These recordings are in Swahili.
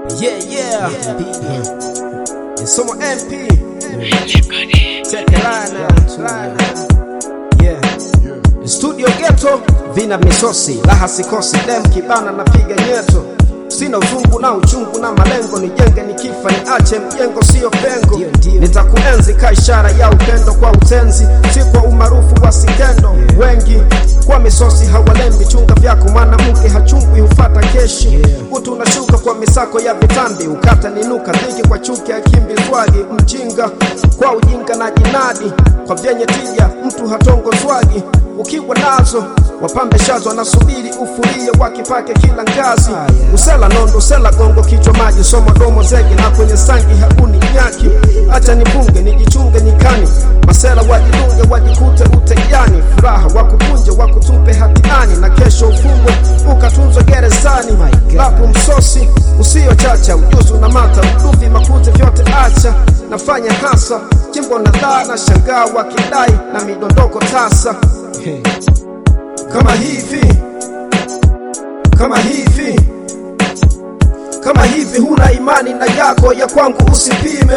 Yeah, yeah. It's someone MP. Check it out now. Yeah. Studio Ghetto, vina misosi, raha sikosi, dem kibana napiga nyeto. Sina uzungu na uchungu na malengo, nijenge nikifa niache mjengo, sio pengo. Nitakuenzi ka ishara ya upendo kwa utenzi, si kwa umaarufu wa sikendo. Wengi kwa misosi hawalembi, chunga vyako, mwanamke hachungwi, hufata keshi. Utu unashuka kwa misako ya vitambi, ukata ninuka, dhiki kwa chuki, akimbizwagi mjinga kwa ujinga na jinadi, kwa vyenye tija mtu hatongozwagi ukiwa nazo wapambe shazo wanasubiri ufulie wakipake kila ngazi usela nondo sela gongo kichwa maji soma domo zege na kwenye sangi hauni nyaki acha nibunge nijichunge nyikani masela wajidunge wajikute utejani furaha wakupunje wakutupe hatiani na kesho ufungwe ukatunzwe gerezani lapu msosi usio chacha ujuzi una mata uduvi makuti vyote acha nafanya hasa jimbo na dhaa na shangaa wakidai na midondoko tasa Hey. Kama hivi kama hivi kama hivi huna imani na yako ya kwangu usipime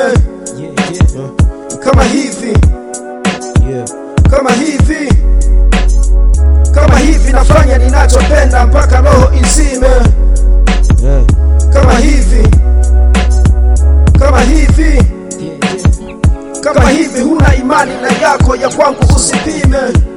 kama hivi kama hivi kama hivi nafanya ninachopenda mpaka roho izime kama hivi kama hivi kama hivi huna imani na yako ya kwangu usipime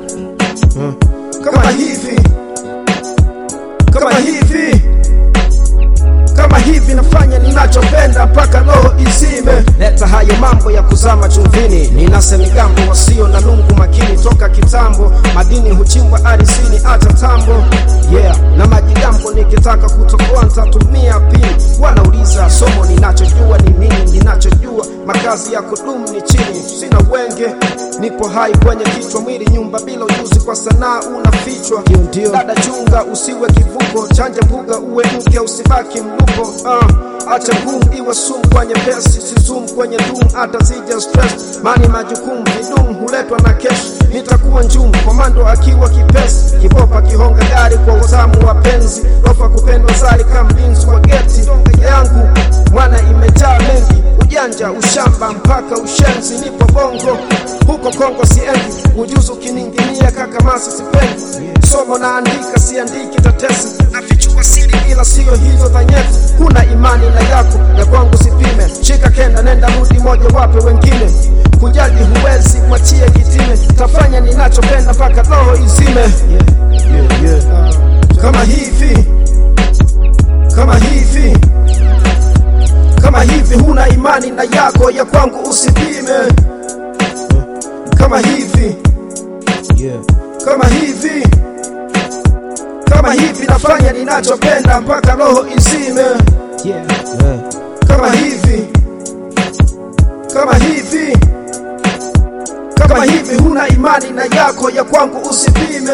kama hivi kama hivi kama hivi nafanya ninachopenda mpaka roho izime leta hayo mambo ya kuzama chumvini ninase migambo wasio na lungu makini toka kitambo madini huchimbwa arisini hata tambo yeah na majigambo nikitaka kutokoa ntatumia pini wanauliza somo ninachojua ni nini ninachojua makazi ya kudumu ni chini sina wenge nipo hai kwenye kichwa mwili nyumba bila ujuzi kwa sanaa unafichwa dada chunga usiwe kivuko chanja mbuga uwe mke usibaki mlupo uh, acha ngumu iwe sumu kwenye pesi sizum kwenye dum hata zija stress mani majukumu vidum huletwa na kesh nitakuwa njumu komando akiwa kipesi kibopa kihonga gari kwa utamu wa penzi rofa kupendwa zari kama mlinzi wa geti yangu mwana imejaa mengi ujanja ushamba mpaka ushenzi nipo bongo huko kongo siendi ujuzi ukininginia kaka masi sipendi somo naandika siandiki tatesi nafichua siri ila siyo hizo dhanyeti kuna imani na yako ya kwangu sipime shika kenda nenda rudi moja wape wengine kujali huwezi mwachie kitime tafanya ninachopenda mpaka roho izime yeah, yeah, yeah. kama hivi kama hivi kama hivi huna imani na yako ya kwangu usipime kama hivi kama hivi kama hivi nafanya ninachopenda mpaka roho izime kama hivi kama hivi kama hivi huna imani na yako ya kwangu usipime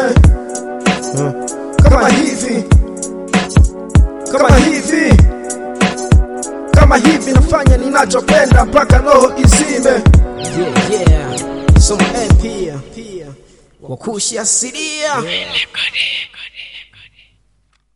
kama hivi kama hivi kama hivi nafanya ninachopenda mpaka roho izime yeah, yeah. Somo MP wakushi asilia